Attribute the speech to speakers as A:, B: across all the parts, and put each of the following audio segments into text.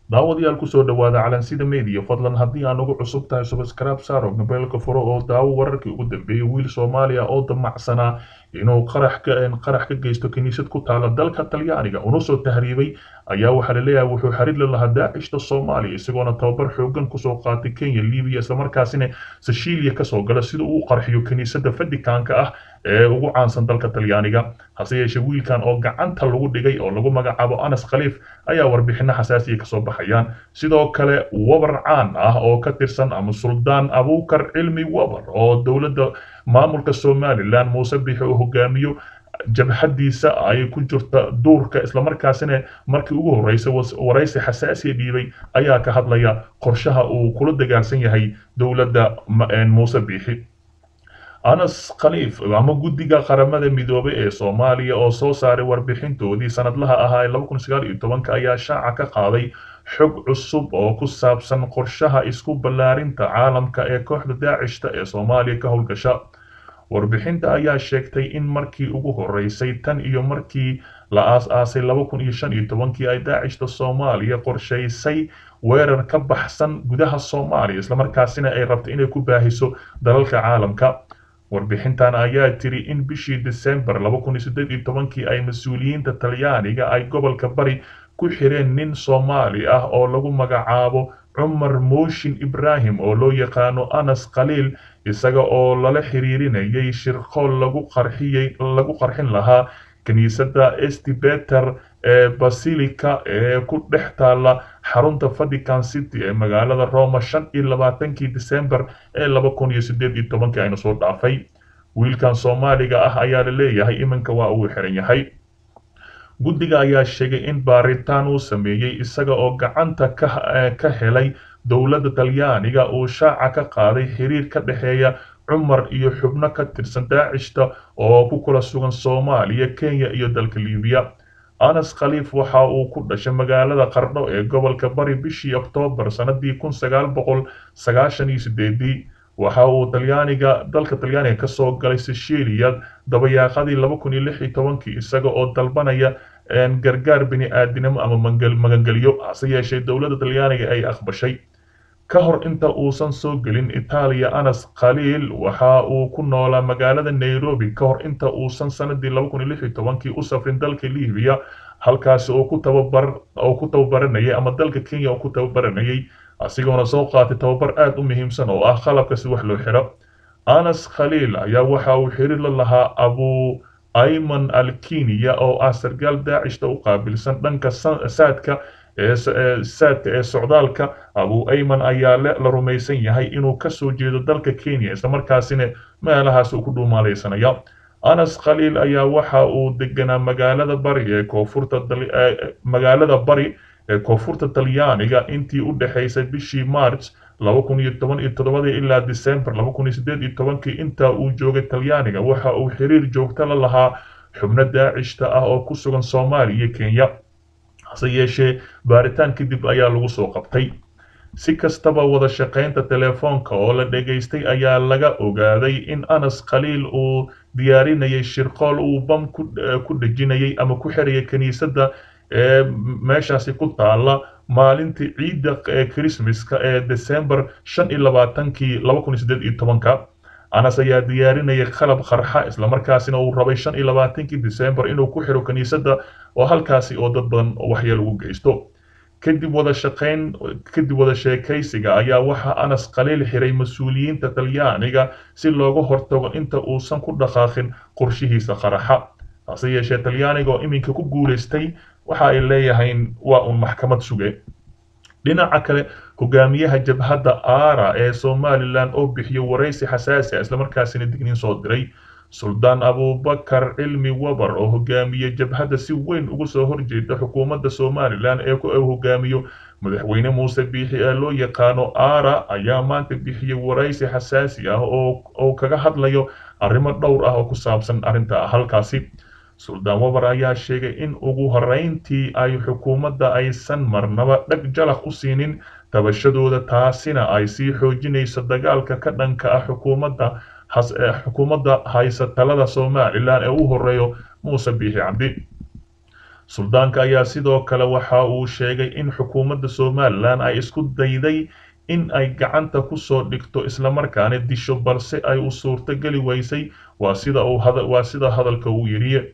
A: daawadayaal kusoo dhawaada calansida media fadlan haddii aan ugu cusub tahay subscribe saaro mobeelka furo oo daawo wararkii ugu dambeeyay wiil soomaaliya oo damacsanaa inuu qarax ka qarax ka geysto kiniisad ku taala dalka talyaaniga una soo tahriibay ayaa waxaa la leeyahay wuxuu xiriir la lahaa daacishta soomaaliya isagoona tababar xoogan kusoo qaatay kenya libiya islamarkaasina sicilia kasoo gala sida uu qarxiyo kiniisadda fadikaanka ah ee ugu caansan dalka talyaaniga hase yeeshee wiilkan oo gacanta lagu dhigay oo lagu magacaabo anas khaliif ayaa warbixino xasaasiya kasoo baxayaan sidoo kale wabar caan ah oo ka tirsan ama suldaan abuukar cilmi wabar oo dowladda maamulka somalilan muuse bixi uu hogaamiyo jabhadiisa ay ku jirta duurka islamarkaasina markii ugu horreysay waraysi xasaasiya dhiibay ayaa ka hadlaya qorshaha uu kula dagaalsan yahay dowladda muuse biixi anas khaliif ama guddiga qaramada midoobay ee soomaaliya oo soo saaray warbixintoodii sanadlaha ahaa ee laba kun sagaal iyo tobanka ayaa shaaca ka qaaday xog cusub oo ku saabsan qorshaha isku ballaarinta caalamka ee kooxda daacishta ee soomaaliya ka howlgasha warbixinta ayaa sheegtay in markii ugu horreysay tan iyo markii la aas-aasay laba kun iyo shan iyo tobankii ay daacishta soomaaliya qorshaysay weerar ka baxsan gudaha soomaaliya islamarkaasina ay rabto inay ku baahiso dalalka caalamka warbixintan ayaa tiri in bishii desembar laba kun iyo siddeed iyo tobankii ay mas-uuliyiinta talyaaniga ay gobolka bari ku xireen nin soomaali ah oo lagu magacaabo cumar mooshin ibrahim oo loo yaqaano anas khaliil isaga oo lala xiriirinayay shirqool lagu qarxiyey lagu qarxin lahaa kiniisadda estibeter ee basilica ee ku dhex taala xarunta vatican city ee magaalada roma shan iyo labaatankii december ee laba kun iyo siddeed iyo tobankii aynu soo dhaafay wiilkan soomaaliga ah ayaa la leeyahay iminka waa uu xiran yahay guddiga ayaa sheegay in baaritaan uu sameeyey isaga oo gacanta ka helay dowladda talyaaniga uu shaaca ka qaaday xiriir ka dhexeeya cumar iyo xubno ka tirsan daacishta oo ku kala sugan soomaaliya kenya iyo dalka libiya anas khaliif waxa uu ku dhashay magaalada qardho ee gobolka bari bishii oktoobar sanadii kun sagaal boqol sagaashan iyo sideedii waxa uu talyaaniga dalka talyaaniga kasoo galay sicilia dabayaaqadii laba kun iyo lix iyo tobankii isaga oo dalbanaya gargaar bini aadinimo ama magangelyo hase yeeshee dowladda talyaaniga ay aqbashay ka hor inta uusan soo gelin itaaliya anas khaliil waxa uu ku noolaa magaalada nairobi ka hor inta uusan sanadii laba kun iyo lix iyo tobankii u safrin dalka libiya halkaasi oo ku tababar oo ku tababaranayay ama dalka kenya oo ku tababaranayay asigoona soo qaatay tababar aad u muhiimsan oo ah qalabka si wax loo xiro anas khaliil ayaa waxa uu xiriir la lahaa abu ayman alkiniya oo ah sargaal daacishta u qaabilsan dhanka saadka saadka ee socdaalka abu ayman ayaa la rumaysan yahay inuu kasoo jeedo dalka kenya islamarkaasina meelahaas uu ku dhuumaalaysanaya anas khaliil ayaa waxa uu deganaa magaalada bari ee koonfurta magaalada bari ee koonfurta talyaaniga intii u dhexaysay bishii march laba kun iyo toban iyo toddobadii ilaa december laba kun iyo siddeed iyo tobankii inta uu joogay talyaaniga waxa uu xiriir joogto la lahaa xubno daacishta ah oo ku sugan soomaaliya iyo kenya hase yeeshee baaritaan kadib ayaa lagu soo qabtay si kastaba wada shaqaynta telefoonka oo la dhegaystay ayaa laga ogaaday in anas khaliil uu diyaarinayay shirqool uu bam ku dhejinayay ama ku xirayay kiniisadda ee meeshaasi ku taala maalintii ciidda ee christmaska ee december shan iyo labaatankii laba kun iyo siddeed iyo tobanka anas ayaa diyaarinayay qalab qarxa islamarkaasina uu rabay shan iyo labaatankii december inuu ku xiro kiniisadda oo halkaasi oo dad badan waxyeel ugu geysto kadib wada shaqayn kadib wada sheekaysiga ayaa waxaa anas khaliil xiray mas-uuliyiinta talyaaniga si looga hortago inta uusan ku dhaqaaqin qorshihiisa qaraxa hase yeeshee talyaaniga oo iminka ku guulaystay waxa ay leeyahayn waa uun maxkamad suge dhinaca kale hogaamiyaha jabhadda aara ee somalilan oo bixiyo waraysi xasaasi ah islamarkaasina digniin soo diray suldaan abubakar cilmi wabar oo hogaamiye jabhadda si weyn ugu soo horjeeda xukuumadda somalilan ee uu hogaamiyo madaxweyne muuse biixi ee loo yaqaano aara ayaa maanta bixiyey waraysi xasaasi ah oo kaga hadlayo arrimo dhowr ah oo ku saabsan arrinta halkaasi suldaan wabar ayaa sheegay in ugu horreyntii ay xukuumadda aysan marnaba dhag jalaq u siinin tabashadooda taasina ay sii xoojinayso dagaalka ka dhanka ah xukuumadda xukuumadda haysa talada somalilan ee u horeeyo muuse biixi cabdi suldaanka ayaa sidoo kale waxa uu sheegay in xukuumadda somalilan ay isku dayday in ay gacanta ku soo dhigto islamarkaana disho balse ay u suurto geli weysay waa sida uu waa sida hadalka uu yidhi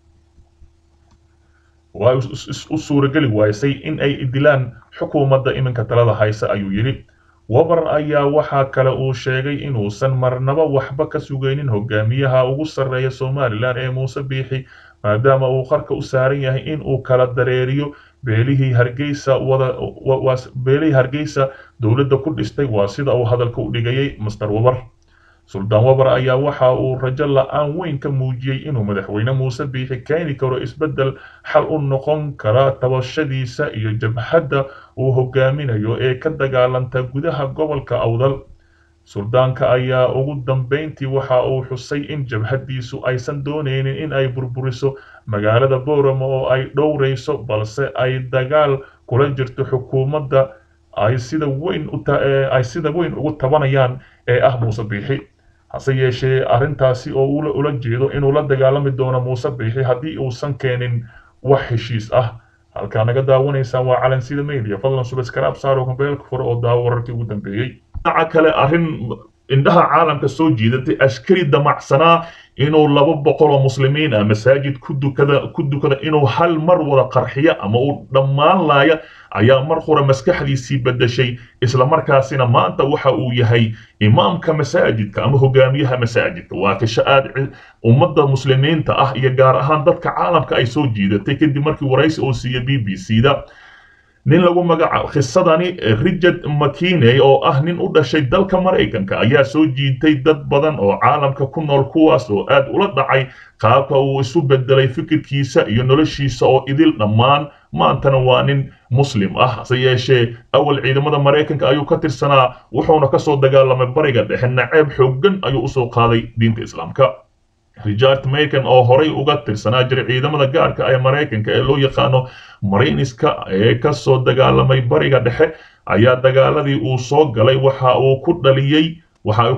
A: waa u suurageli waysay in ay dilaan xukuumadda iminka talada haysa ayuu yidhi wabar ayaa waxaa kale uu sheegay inuusan marnaba waxba ka sugaynin hogaamiyaha ugu sarreeya somalilan ee muuse biixi maadaama uu qarka u saaran yahay in uu kala dareeriyo beelihii hargeysa wada beelihii hargeysa dowladda ku dhistay waa sida uu hadalka u dhigayay master wabar suldaan wabar ayaa waxa uu rajo la-aan weyn ka muujiyey inuu madaxweyne muuse biixi keeni karo isbeddel xal u noqon kara tabashadiisa iyo jabhadda uu hogaaminayo ee ka dagaalanta gudaha gobolka awdal suldaanka ayaa ugu dambeyntii waxa uu xusay in jabhaddiisu aysan doonaynin in ay burburiso magaalada boorama oo ay dhowrayso balse ay dagaal kula jirto xukuumadda ay sida weyn ay sida weyn ugu tabanayaan ee ah muuse biixi hase yeeshee arrintaasi oo ula jeedo inuu la dagaalami doono muuse biixi haddii uusan keenin wax heshiis ah halkaa naga daawanaysaan waa calansida media fadlan subaskraab saaro mobeelka fure oo daawo wararkii ugu dambeeyey dhinaca kale arrin indhaha caalamka soo jiidatay askari damacsanaa inuu laba boqol oo muslimiin ah masaajid ku dukada ku dukada inuu hal mar wada qarxiyo ama uu dhammaan laaya ayaa mar hore maskaxdiisii bedeshay islamarkaasina maanta waxa uu yahay imaamka masaajidka ama hogaamiyaha masaajidka waa kasha aad ummadda muslimiinta ah iyo gaar ahaan dadka caalamka ay soo jiidatay kadib markii waraysi uu siiya b b c da nin lagu magacaabo khisadani richard mckiney oo ah nin u dhashay dalka maraykanka ayaa soo jiitay dad badan oo caalamka ku nool kuwaas oo aad ula dhacay qaabka uu isu bedelay fikirkiisa iyo noloshiisa oo idil dhammaan maantana waa nin muslim ah hase yeeshee awal ciidamada maraykanka ayuu ka tirsanaa wuxuuna kasoo dagaalamay bariga dhexe naceeb xooggan ayuu usoo qaaday diinta islaamka richard macon oo horay uga tirsanaa jiray ciidamada gaarka ee maraykanka ee loo yaqaano marayniska ee kasoo dagaalamay bariga dhexe ayaa dagaaladii uu soo galay waxa uu ku dhaliyey waxa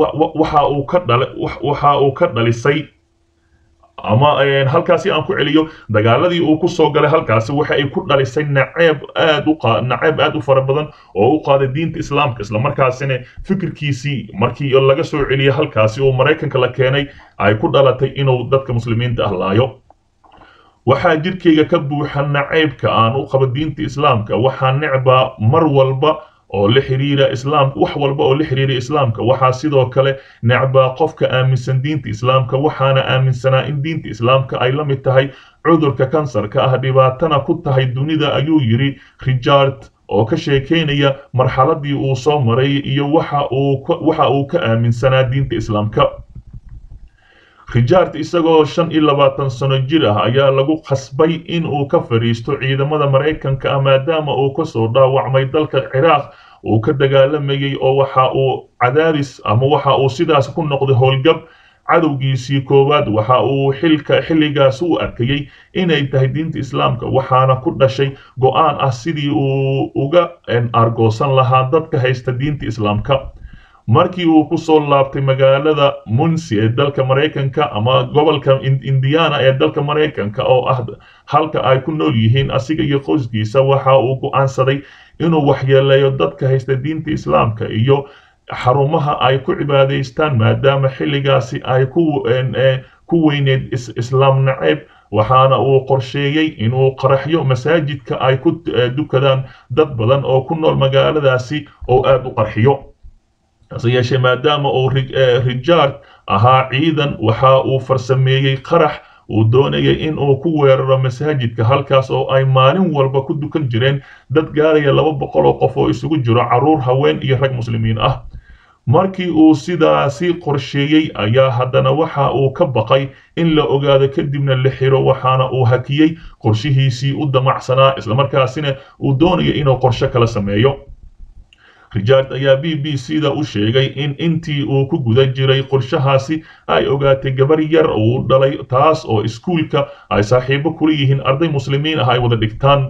A: uu ka dhalay waxa uu ka dhalisay ama halkaasi aan ku celiyo dagaaladii uu ku soo galay halkaasi waxa ay ku dhalisay naceeb aad u naceeb aad u fara badan oo u qaaday diinta islaamka islamarkaasina fikirkiisii markii laga soo celiyay halkaasi oo maraykanka la keenay ay ku dhalatay inuu dadka muslimiinta ah laayo waxaa jirkayga ka buuxa naceybka aan u qabo diinta islaamka waxaa necbaa mar walba oo la xiriira islaamka wax walba oo la xiriira islaamka waxaa sidoo kale necbaa qofka aaminsan diinta islaamka waxaana aaminsanaa in diinta islaamka ay la mid tahay cudurka kansarka ah dhibaatana ku tahay dunida ayuu yidhi richard oo ka sheekaynaya marxaladii uu soo maray iyo waxa uu ka aaminsanaa diinta islaamka richard isagoo shan iyo labaatan sano jir ah ayaa lagu khasbay in uu ka fadhiisto ciidamada maraykanka ah maadaama uu kasoo dhaawacmay dalka ciraaq uu ka dagaalamayay oo waxa uu cadaadis ama waxa uu sidaas ku noqday howlgab cadowgiisii koowaad waxa uu xilka xilligaas u arkayey inay tahay diinta islaamka waxaana ku dhashay go-aan ah sidii uu uga argoosan lahaa dadka haysta diinta islaamka markii uu ku soo laabtay magaalada munsi ee dalka maraykanka ama gobolka indiana ee dalka maraykanka oo ah halka ay ku nool yihiin asiga iyo qoyskiisa waxa uu go'aansaday inuu waxyeeleeyo dadka haysta diinta islaamka iyo xarumaha ay ku cibaadaystaan maadaama xilligaasi ay ku weyneed islaam naceeb waxaana uu qorsheeyey inuu qaraxyo masaajidka ay ku dukadaan dad badan oo ku nool magaaladaasi oo aad u qarxiyo hase yeeshee maadaama uu richard ahaa ciidan waxa uu farsameeyey qarax uu doonayay in uu ku weeraro masaajidka halkaas oo ay maalin walba ku dukan jireen dad gaaraya laba boqol oo qof oo isugu jiro carruur haween iyo rag muslimiin ah markii uu sidaasi qorsheeyey ayaa haddana waxa uu ka baqay in la ogaado kadibna la xiro waxaana uu hakiyey qorshihiisii u damacsanaa islamarkaasina uu doonaya inuu qorshe kala sameeyo richard ayaa b b c da u sheegay in intii uu ku guda jiray qorshahaasi ay ogaatay gabar yar uu dhalay taas oo iskuulka ay saaxiibo kula yihiin arday muslimiin ah ay wada dhigtaan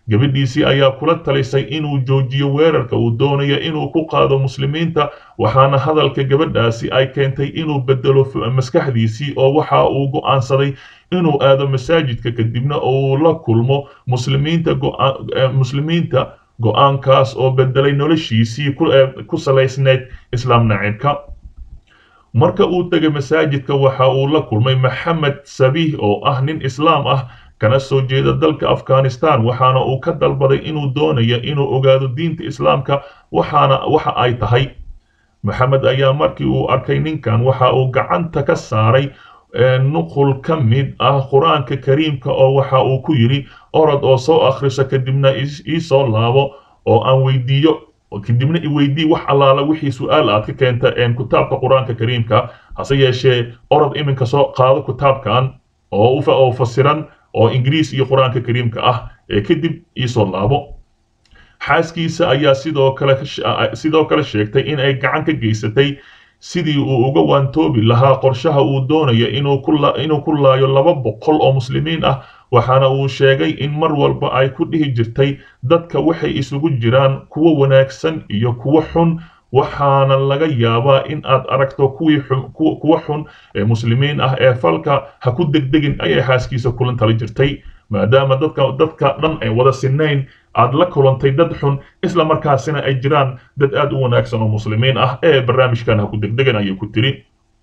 A: gabadhiisii ayaa kula talisay inuu joojiyo weerarka uu doonayo inuu ku qaado muslimiinta waxaana hadalka gabadhaasi ay keentay inuu bedelo maskaxdiisii oo waxa uu go'aansaday inuu aado masaajidka kadibna uu la kulmo muslimiinta muslimiinta go'aankaas oo bedelay noloshiisii ku salaysneyd islaam naciibka marka uu tegay masaajidka waxa uu la kulmay maxamed sabiih oo ah nin islaam ah kana soo jeeda dalka afghanistan waxaana uu ka dalbaday inuu doonayo inuu ogaado diinta islaamka waxaana waxa ay tahay maxamed ayaa markii uu arkay ninkan waxa uu gacanta ka saaray nuqul ka mid ah qur-aanka kariimka oo waxa uu ku yidhi orod oo soo akhriso kadibna ii soo laabo oo aan weydiiyo kadibna iweydii wax allaala wixii su-aal aad ka keenta kitaabka qur-aanka kariimka hase yeeshee orod iminka soo qaado kitaabkan oo fasiran oo ingiriis iyo qur-aanka kariimka ah ee kadib iisoo laabo xaaskiisa ayaa sidoo kale sidoo kale sheegtay in ay gacan ka geysatay sidii uu uga waantoobi lahaa qorshaha uu doonayo inuu ku laayo laba boqol oo muslimiin ah waxaana uu sheegay in mar walba ay ku dhihi jirtay dadka waxay isugu jiraan kuwo wanaagsan iyo kuwo xun waxaana laga yaabaa in aad aragto kuwii kuwa xun ee muslimiin ah ee falka ha ku degdegin ayay xaaskiisa kulan tala jirtay maadaama dadka dadka dhan ay wada sinayn aad la kulantay dad xun isla markaasina ay jiraan dad aad u wanaagsan oo muslimiin ah ee barnaamijkan ha ku degdegan ayay ku tiri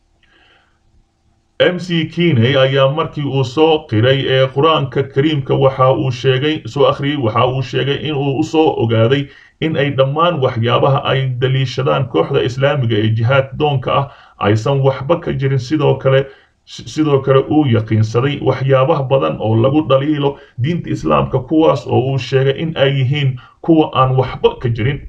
A: m c kiney ayaa markii uu soo qiray ee qur-aanka kariimka waxa uu sheegay soo akhriyey waxa uu sheegay in uu usoo ogaaday in ay dhammaan waxyaabaha ay daliishadaan kooxda islaamiga ee jihaad doonka ah aysan waxba ka jirin sidoo kale sidoo kale uu yaqiinsaday waxyaabaha badan oo lagu dhaliilo diinta islaamka kuwaas oo uu sheegay in ay yihiin kuwa aan waxba ka jirin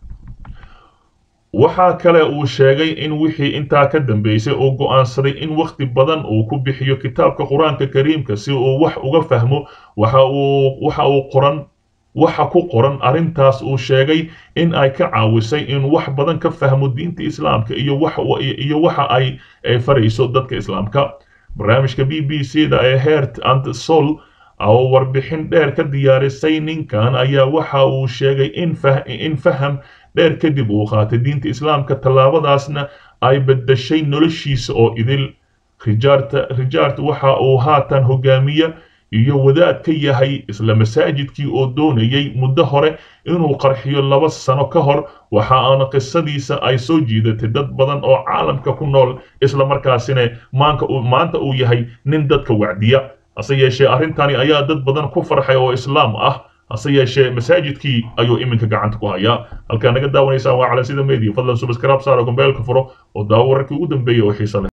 A: waxaa kale uu sheegay in wixii intaa ka dambeysay uu go'aansaday in wakhti badan uu ku bixiyo kitaabka qur-aanka kariimka si uu wax uga fahmo waxa uu waxa uu qoran waxa ku qoran arrintaas uu sheegay in ay ka caawisay in wax badan ka fahmo diinta islaamka iyo wax iyo waxa ay farayso dadka islaamka barnaamijka b b c da ee heart and soul oo warbixin dheer ka diyaarisay ninkan ayaa waxa uu sheegay in in faham dheer kadib uu qaatay diinta islaamka tallaabadaasna ay beddeshay noloshiisa oo idil rijaarta rijaart waxa uu haatan hogaamiya iyo wadaad ka yahay isla masaajidkii oo doonayay muddo hore inuu qarxiyo laba sano ka hor waxa aana qisadiisa ay soo jiidatay dad badan oo caalamka ku nool isla markaasina maanka maanta uu yahay nin dadka wacdiya hase yeeshee arrintani ayaa dad badan ku farxay oo islaam ah hase yeeshee masaajidkii ayuu iminka gacanta ku hayaa halkaa naga daawanaysaan waa calansida media fadlan subscribe saara gombeelka furo oo daawo wararkii ugu dambeeyay oo xiisa leh